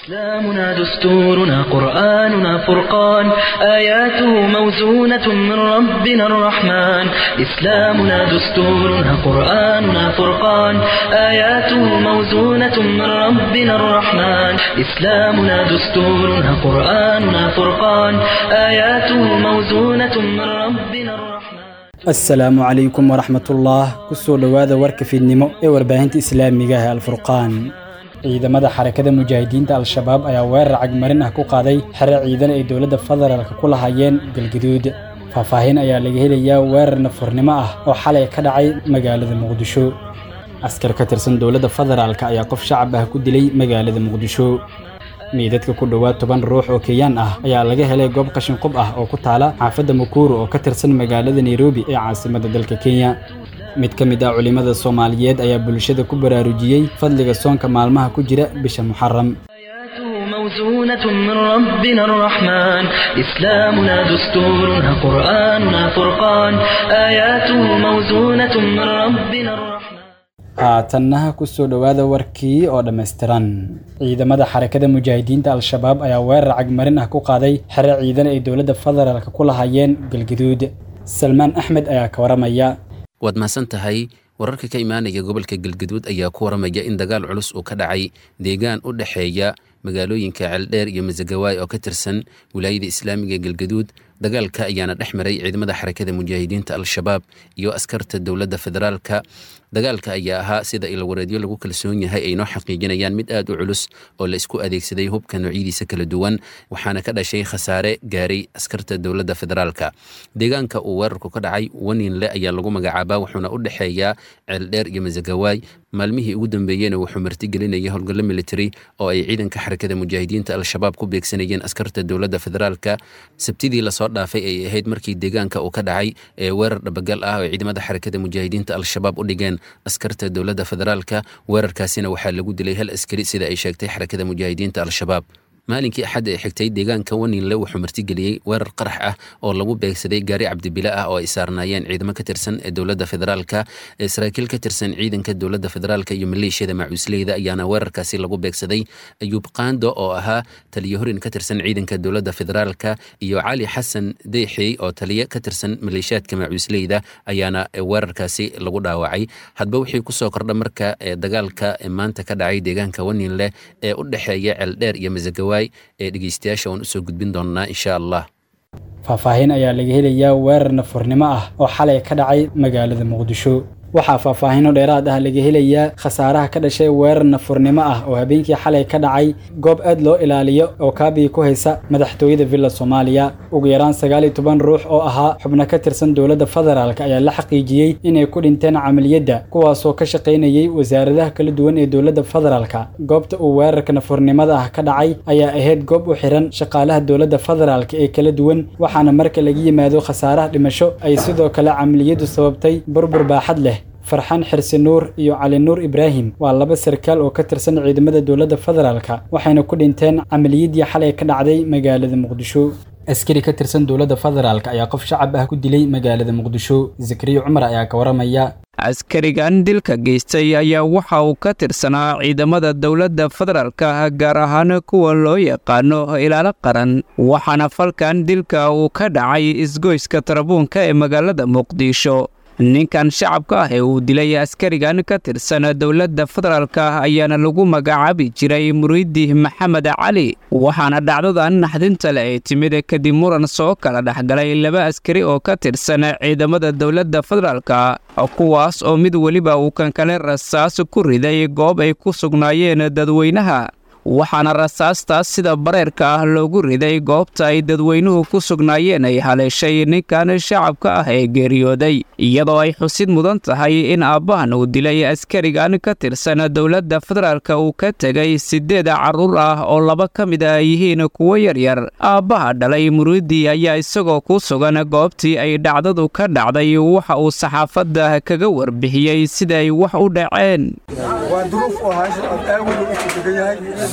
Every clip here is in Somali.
إسلامنا دستورنا قرآننا فرقان آياته موزونة من ربنا الرحمن إسلامنا دستورنا قرآننا فرقان آياته موزونة من ربنا الرحمن إسلامنا دستورنا قرآننا فرقان آياته موزونة من ربنا الرحمن asalaamu calaykum waraxmatullah kusoo dhowaada warka fiidnimo ee warbaahinta islaamiga ah alfurqaan ciidamada xarakada mujaahidiinta al-shabaab ayaa weerar cagmarin ah ku qaaday xere ciidan ay dowladda federaalka ku lahaayeen galgaduud faahfaahin ayaa laga helayaa weerar nafurnimo ah oo xalay ka dhacay magaalada muqdisho askar ka tirsan dowladda federaalka ayaa qof shacab ah ku dilay magaalada muqdisho meydadka ku dhowaad toban ruux oo kenyaan ah ayaa laga helay goob qashin qub ah oo ku taala xaafadda mukuru oo ka tirsan magaalada nairobi ee caasimadda dalka kenya mid ka mid ah culimmada soomaaliyeed ayaa bulshada ku baraarujiyey fadliga soonka maalmaha ku jira bisha muxaram آياته موزونة من ربنا الرحمن إسلامنا دستورنا قرآننا فرقان آياته موزونة من ربنا الرحمن haatannaha kusoo dhowaada warkii oo dhammaystiran ciidamada xarakada mujaahidiinta al-shabaab ayaa weerar cagmarin ah ku qaaday xere ciidan ay dowladda federaalka ku lahaayeen galgaduud salmaan axmed ayaa ka waramaya waad mahadsan tahay wararka ka imaanaya gobolka galgaduud ayaa ku waramaya in dagaal culus uu ka dhacay deegaan u dhexeeya magaalooyinka ceeldheer iyo masagawaay oo ka tirsan wilaayada islaamiga galgaduud dagaalka ayaana dhex maray ciidamada xarakada mujaahidiinta al-shabaab iyo askarta dowladda federaalka dagaalka ayaa ahaa sida ilwareedyo lagu kalsoon yahay ay noo xaqiijinayaan mid aad u culus oo la isku adeegsaday hubka noocyadiisa kala duwan waxaana ka dhashay khasaare gaaray askarta dowladda federaalka deegaanka uu weerarku ka dhacay waninle ayaa lagu magacaabaa wuxuuna u dhexeeyaa ceeldheer iyo masagawaay maalmihii ugu dambeeyena wuxuu martigelinayay howlgallo military oo ay ciidanka xarakada mujaahidiinta al-shabaab ku beegsanayeen askarta dowladda federaalka sabtidii lasoo dhaafay ay ahayd markii deegaanka uu ka dhacay ee weerar dhabagal ah oo ciidamada xarakada mujaahidiinta al-shabaab u dhigeen askarta dowladda federaalka weerarkaasina waxaa lagu dilay hal askari sida ay sheegtay xarakada mujaahidiinta al-shabaab maalinkii axadda ee xigtay deegaanka waninle wuxuu martigeliyey weerar qarax ah oo lagu beegsaday gaari cabdibile ah oo ay saarnaayeen ciidamo ka tirsan ee dowladda federaalka ee saraakiil ka tirsan ciidanka dowladda federaalka iyo maleeshiyada macuusleyda ayaana weerarkaasi lagu beegsaday ayuub qaando oo ahaa taliyo horin ka tirsan ciidanka dowladda federaalka iyo cali xasan deyxey oo taliyo ka tirsan maleeshiyaadka macuusleyda ayaana weerarkaasi lagu dhaawacay hadba wixii kusoo kordha marka dagaalka maanta ka dhacay deegaanka waninle ee u dhexeeya ceeldheer iyo masagawa ee dhegeystayaasha waan usoo gudbin doonaa insha allah faahfaahin ayaa laga helayaa weerar nafurnimo ah oo xalay ka dhacay magaalada muqdisho waxaa faahfaahino dheeraad ah laga helayaa khasaaraha ka dhashay weerar nafurnimo ah oo habeenkii xalay ka dhacay goob aad loo ilaaliyo oo kaabiyi ku haysa madaxtooyada villa soomaaliya ugu yaraan sagaal iyo toban ruux oo ahaa xubno ka tirsan dowladda federaalk ayaa la xaqiijiyey inay ku dhinteen camaliyadda kuwaasoo ka shaqaynayay wasaaradaha kala duwan ee dowladda federaalka goobta uu weerarka nafurnimada ah ka dhacay ayaa ahayd goob u xiran shaqaalaha dowladda federaalk ee kala duwan waxaana marka laga yimaado khasaaraha dhimasho ay sidoo kale camaliyaddu sababtay burbur baaxad leh farxaan xirsi nuur iyo cali nuur ibraahim waa laba sarkaal oo ka tirsan ciidamada dowladda federaalka waxayna ku dhinteen camaliyadii xalay ka dhacday magaalada muqdisho askari ka tirsan dowladda federaalk ayaa qof shacab ah ku dilay magaalada muqdisho zakariya cumar ayaa ka waramaya askarigan dilka geystay ayaa waxa uu ka tirsanaa ciidamada dowladda federaalka gaar ahaan kuwa loo yaqaano ilaalo qaran waxaana falkan dilka uu ka dhacay isgoyska tarabuunka ee magaalada muqdisho ninkan shacabka ah ee uu dilay askarigan ka tirsan dowladda federaalka ayaana lagu magacaabi jiray muriidi maxamed cali waxaana dhacdadan naxdinta le ay timid kadib muran soo kala dhexgalay laba askari oo ka tirsan ciidamada dowladda federaalka kuwaas oo mid weliba uu kan kale rasaas ku riday goob ay ku sugnaayeen dadweynaha waxaana rasaastaas sida bareerka ah loogu riday goobta ay dadweynuhu ku sugnaayeen ay haleeshay ninkan shacabka ah ee geeriyooday iyadoo ay xusid mudan tahay in aabbahan uu dilay askarigan ka tirsan dowladda federaalka uu ka tegay siddeed carruur ah oo laba ka mid ah yihiin kuwo yaryar aabbaha dhalay muriidi ayaa isagoo ku sugan goobtii ay dhacdadu ka dhacday waxa uu saxaafadda kaga warbixiyey sida ay wax u dhaceen waa duruuf oo hayso aad aawil u degan yahay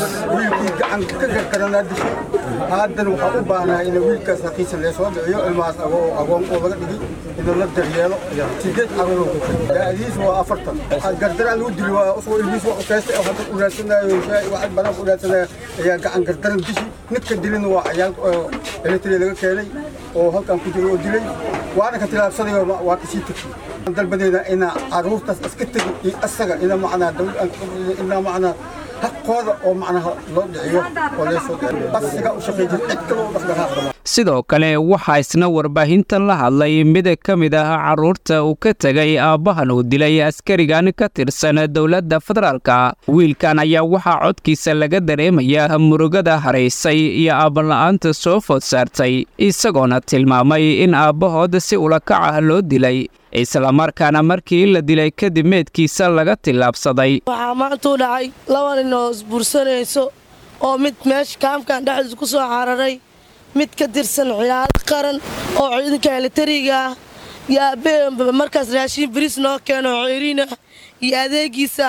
wiilkii gacan ka gargaranaa dishay haddana waxaa u baahnahay in wiilkaas haqiisa lee soo dhiciyo ilmahaas agoon oo laga dhigi inuu la daryeelo sideed carruur ku tagay da'diis waa afartan gardaraan lagu dili waa usoo ilmiis waa ukeystay oo hadda u raadsanayo waxay banaan u raadsanaya ayaa gacan gardaran dishi ninka dilina waa cayaal eletri laga keenay oo halkan ku jiro oo dilay waana ka tilaabsaday waa kasii tegay dalbadeeda inaa carruurtaas iska tegin iyo asaga ina macnaa inaa macnaa xaqooda oo macnaha loo dhiciyo oo leesoo dhiciyo asiga u shaqeey jir cid kale u dhaqdhaqaaqda sidoo kale waxaa isna warbaahinta la hadlay mid ka mid ah carruurta uu ka tegay aabbahan uu dilay askarigan ka tirsan dowladda federaalka wiilkan ayaa waxaa codkiisa laga dareemayaa murugada haraysay iyo aabala'aanta soo food saartay isagoona tilmaamay in aabbahood si ulakac ah loo dilay islamarkaana markii la dilay kadib meedkiisa laga tillaabsaday waxaa maantuu dhacay laba nin oo isbuursanayso oo mid meesha kaamkan dhexdiisa ku soo cararay mid ka tirsan ciyaaro qaran oo ciidanka elitariga ah iyo aabbe markaas raashiin bariis noo keeno ceeriina iyo adeegiisa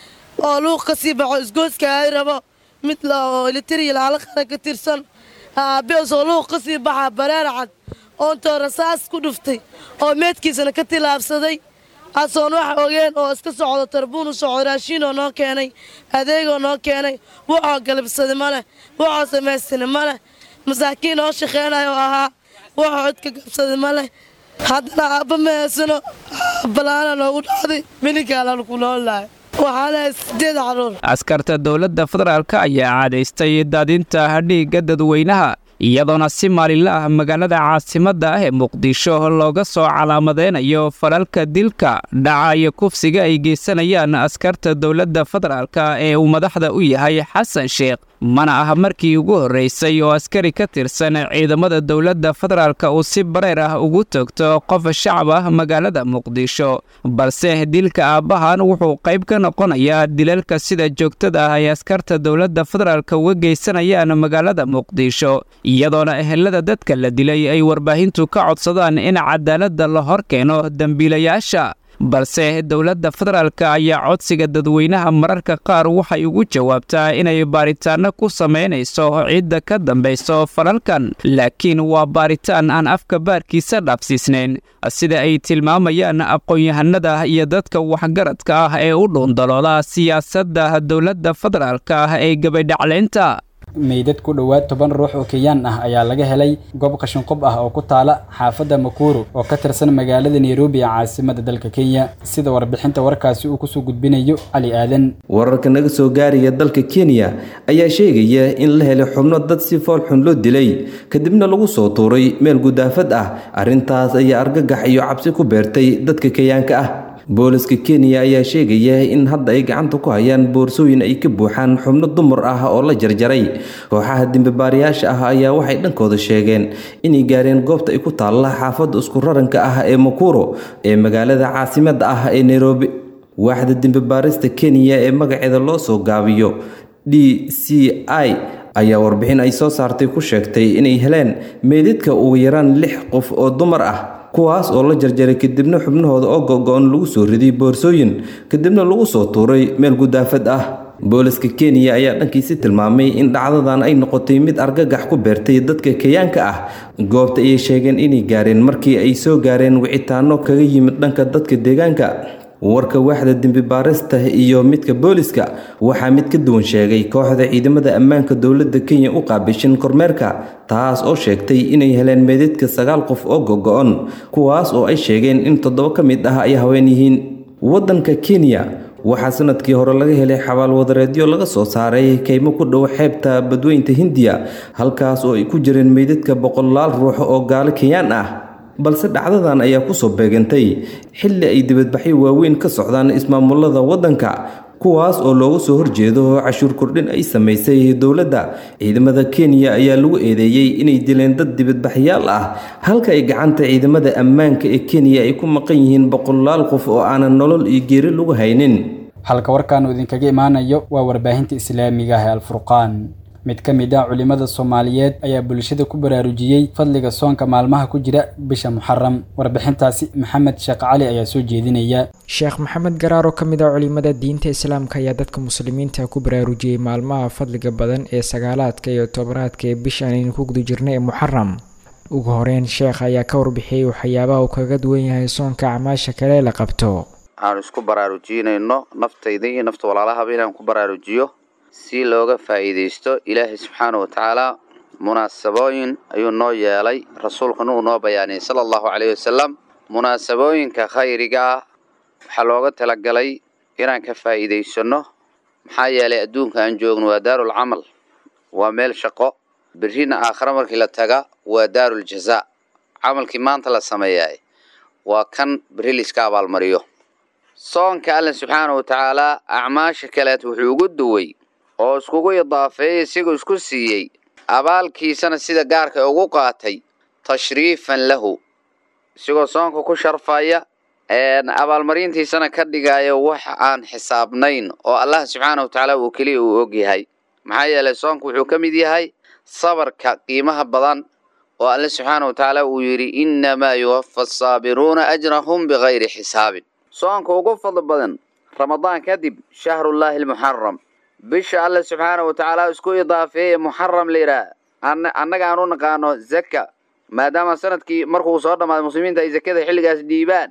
oo luuq ka sii baxo isgooska ay rabo mid oo elitariga laala qaran ka tirsan aabbeesoo luuq ka sii baxa bareer cad oontoo rasaas ku dhuftay oo meedkiisana ka tilaabsaday asoon wax ogeen oo iska socdo tarbuun u socdo raashiinoo noo keenay adeegoo noo keenay wuxoo galabsaday ma leh wuxoo samaystana ma leh masaakiin oo shaqeynayo oo ahaa wuxuu codka gabsaday ma leh haddana aabba ma heesano balaana noogu dhacday mininkaalaanu ku noolnahay waxaana sideed caruur askarta dowladda federaalk ayaa caadaystay daadinta dhiigga dadweynaha iyadoona si maalinla ah magaalada caasimadda ah ee muqdisho looga soo calaamadeynayo falalka dilka dhaca iyo kufsiga ay geysanayaan askarta dowladda federaalk ee uu madaxda u yahay xasan sheekh mana ah markii ugu horreysay oo askari ka tirsan ciidamada dowladda federaalk uu si bareer ah ugu togto qof shacab ah magaalada muqdisho balse dilka aabbahan wuxuu qayb ka noqonayaa dilalka sida joogtada ah ay askarta dowladda federaalk uga geysanayaan magaalada muqdisho iyadoona ehelada dadka la dilay ay warbaahintu ka codsadaan in cadaaladda la hor keeno dembiilayaasha balse dowladda federaalk ayaa codsiga dadweynaha mararka qaar waxay ugu jawaabtaa inay baaritaanno ku samaynayso cidda ka dambayso falalkan laakiin waa baaritaan aan afka baarkiisa dhaafsiisnayn sida ay tilmaamayaan aqoon-yahanada iyo dadka waxgaradka ah ee u dhuundalooda siyaasadda dowladda federaalk ah ee gabadhacleynta meydad ku dhowaad toban ruux oo kenyaan ah ayaa laga helay goob qashinqub ah oo ku taala xaafadda makuru oo ka tirsan magaalada nairobi ee caasimada dalka kenya sida warbixinta warkaasi uu kusoo gudbinayo cali aadan wararka naga soo gaaraya dalka kenya ayaa sheegaya in la helay xubno dad si foolxun loo dilay kadibna lagu soo tuuray meel gudaafad ah arrintaas ayaa argagax iyo cabsi ku beertay dadka kenyaanka ah booliska kenya ayaa sheegaya in hadda ay gacanta ku hayaan boorsooyin ay ka buuxaan xubno dumar ah oo la jarjaray kooxaha dembibaarayaasha ah ayaa waxay dhankooda sheegeen inay gaareen goobta ay ku taalla xaafadda isku raranka ah ee makuro ee magaalada caasimadda ah ee nairobi waaxda dembibaarista kenya ee magaceeda loo soo gaabiyo d c i ayaa warbixin ay soo saartay ku sheegtay inay heleen meydadka ugu yaraan lix qof oo dumar ah kuwaas oo la jarjaray kadibna xubnahooda oo go-go-on lagu soo riday boorsooyin kadibna lagu soo tuuray meel gudaafad ah booliska kenya ayaa dhankiisi tilmaamay in dhacdadan ay noqotay mid argagax ku beertay dadka kenyaanka ah goobta ayay sheegeen inay gaareen markii ay soo gaareen wicitaano kaga yimid dhanka dadka deegaanka warka waaxda dembibaarista iyo midka booliska waxaa mid ka duwan sheegay kooxda ciidamada ammaanka dowladda kenya u qaabishan kormeerka taas oo sheegtay inay heleen meedadka sagaal qof oo gogo-on kuwaas oo ay sheegeen in toddoba ka mid ah ay haween yihiin waddanka kenya waxaa sanadkii hore laga helay xabaalwadareedyo laga soo saaray kaymo ku dhow xeebta badweynta hindiya halkaas oo ay ku jireen meydadka boqolaal ruux oo gaalo kenyaan ah balse dhacdadan ayaa kusoo beegantay xilli ay dibadbaxyo waaweyn ka socdaan ismaamulada waddanka kuwaas oo looga soo horjeedo cashuur kordhin ay samaysay dowladda ciidamada kenya ayaa lagu eedeeyey inay dileen dad dibadbaxyaal ah halka ay gacanta ciidamada ammaanka ee kenya ay ku maqan yihiin boqolaal qof oo aanan nolol iyo geeri lagu haynin halka warkaanu idinkaga imaanayo waa warbaahinta islaamiga ah ee alfurqaan mid ka mid ah culimada soomaaliyeed ayaa bulshada ku baraarujiyey fadliga soonka maalmaha ku jira bisha muxaram warbixintaasi maxamed sheekh cali ayaa soo jeedinaya sheekh maxamed garaar oo ka mid ah culimada diinta islaamka ayaa dadka muslimiinta ku baraarujiyey maalmaha fadliga badan ee sagaalaadka iyo tobanaadka ee bishan aynu ku guda jirnay ee muxaram ugu horeyn sheekh ayaa ka warbixiyey waxyaabaha uu kaga duwan yahay soonka acmaasha kale la qabto aanu isku baraarujinayno naftayda iyo nafta walaalahaba inaan ku baraarujiyo si looga faa'iidaysto ilaahay subxaana wa tacaala munaasabooyin ayuu noo yeelay rasuulkuna uu noo bayaaniyey sala allahu caleyhi wasalam munaasabooyinka khayriga ah waxaa looga talagalay inaan ka faa'iidaysanno maxaa yeelay adduunka aan joogno waa daarul camal waa meel shaqo berrina aakhare markii la taga waa daarul jazaa camalkii maanta la sameeyaay waa kan berri layska abaalmariyo soonka alla subxaana wa tacaalaa acmaasha kaleet wuxuu ugu duway oo iskugu idaafeeyey isigoo isku siiyey abaalkiisana sida gaarka ugu qaatay tashriifan lahu isigoo soonka ku sharfaya abaalmarintiisana ka dhigaya wax aan xisaabnayn oo allah subxaana wa tacaala uu keliya uu og yahay maxaa yeelay soonka wuxuu ka mid yahay sabarka qiimaha badan oo alle subxaana wa tacaala uu yidhi innamaa yuwafa asaabiruuna ajrahum bikayri xisaabin soonka ugu fadli badan ramadaan kadib shahrullaahi almuxaram bisha alle subxaana wa tacaala isku idaafeeye muxaram la yidhaah annaga aan u naqaano zaka maadaama sanadkii markuu soo dhammaaday muslimiinta ay zakada xilligaas dhiibaan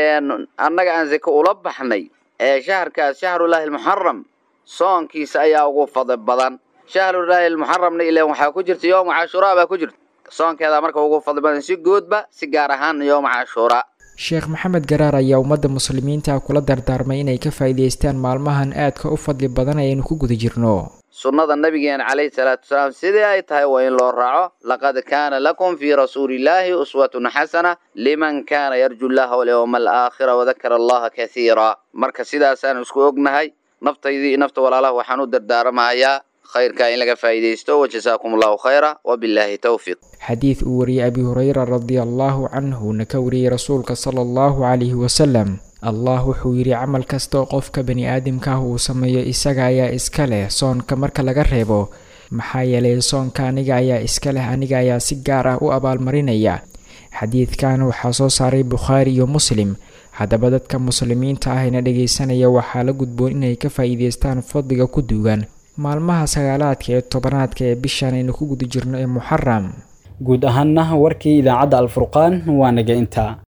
annaga aan zake ula baxnay ee shaharkaas shahrullaahi almuxaram soonkiisa ayaa ugu fadli badan shahrullaahi almuxaramna ilaan waxaa ku jirta yooma cashuuraa baa ku jirta soonkeedaa marka ugu fadli badan si guudba si gaar ahaan yooma cashuuraa sheekh maxamed garaar ayaa ummadda muslimiinta kula dardaarmay inay ka faa'iidaystaan maalmahan aadka u fadli badan ayaynu ku guda jirno sunnada nabigeena calayhi salaatu wasalaam sidii ay tahay waa in loo raaco laqad kaana lakum fii rasuulillaahi uswatun xasana liman kaana yarju llaha walyowma alaakhira wadakara allaha kathiira marka sidaasaan isku ognahay naftaydii iyo nafta walaalaha waxaan u dardaaramahayaa khayrka in laga faa'iidaysto wajasaakum allahu khayra wabilaahi towfiiq xadiid uu wariyey abi hureyra radia allaahu canhuna ka wariyey rasuulka sala allahu calayhi wasalam allah wuxuu yidhi camal kasta oo qofka bani aadamka ah uu sameeyo isaga ayaa iska leh soonka marka laga reebo maxaa yeelay soonka aniga ayaa iska leh aniga ayaa si gaar ah u abaalmarinaya xadiidkan waxaa soo saaray bukhaari iyo muslim haddaba dadka muslimiinta ah ina dhegaysanaya waxaa la gudboon inay ka faa'iidaystaan fadliga ku duugan maalmaha sagaalaadka ee tobanaadka ee bishan aynu ku guda jirno ee muxaram guud ahaanna warkii idaacadda alfurqaan waa naga intaa